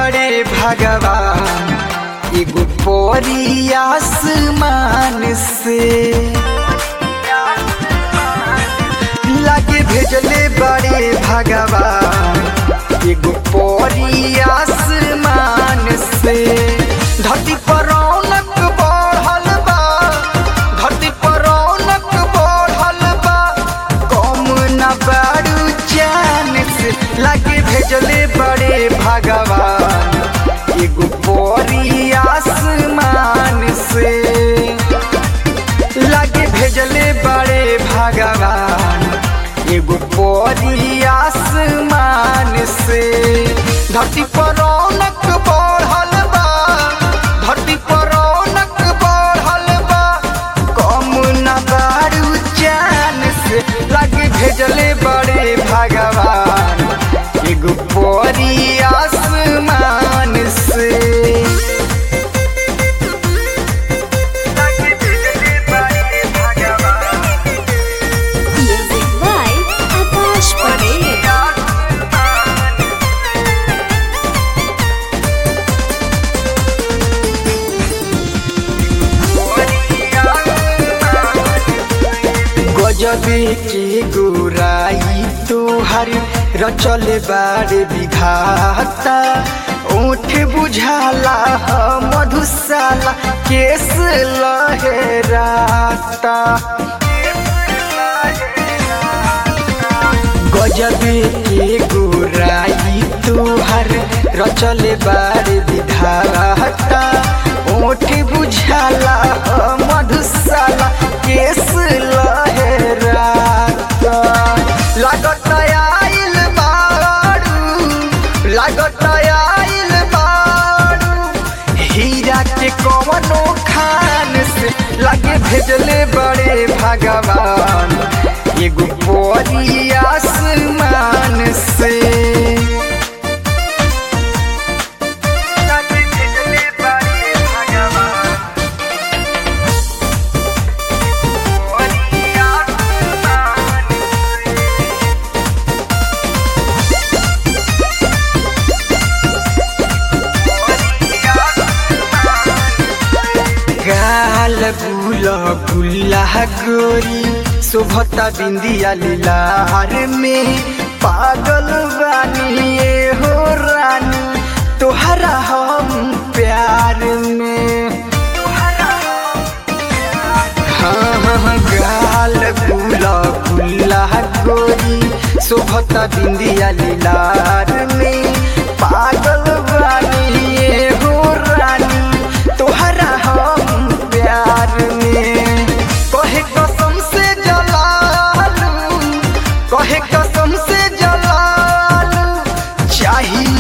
बड़े भगवान एगो पोरी आसमान से लागे भेजले बड़े भगवान एगो पोरी आसमान से धरती पर रौनक बढ़ल बा धरती पर रौनक बढ़ल बा कम न बारू जान से लागे भेजले बड़े भगवान एगो पोरी आसमान से लागे भेजले बड़े भगवान एगो पोरी आसमान से धरती पर रौनक बढ़ल बा धरती पर रौनक बढ़ल बा कम न बारू जान से लागे भेजले बड़े भगवान एगो पोरी आसमान से लागे भेजले बड़े भगवान Music by Akash Patel. गजबे के गोराई तोहर रचल बारे विघाता ओठ बुझाला ह मधुशाला केस लहराता गजबे के गोराई तोहर रचल बारे विधाता ओठ बुझाला ह मधुशाला केस लहराता लागत आइल बारू लागत आइल बारू हीरा के कवनो खान से लागे भेजले बड़े भगवान एगो पोरी आसमान से लागे भेजले बड़े भगवान पोरी आसमान से गाल गुला गुल्ला गोरी शोभता बिंदिया लीलार में पागल बानी ये हो रानी तोहरा हम प्यार में हाँ हाँ गाल गुला गुल्ला गोरी शोभता बिंदिया लीलार में पागल बानी ये हो रानी तोहरा हम प्यार में कहे कसम से जलालू कहे कसम से जलालू चाहिए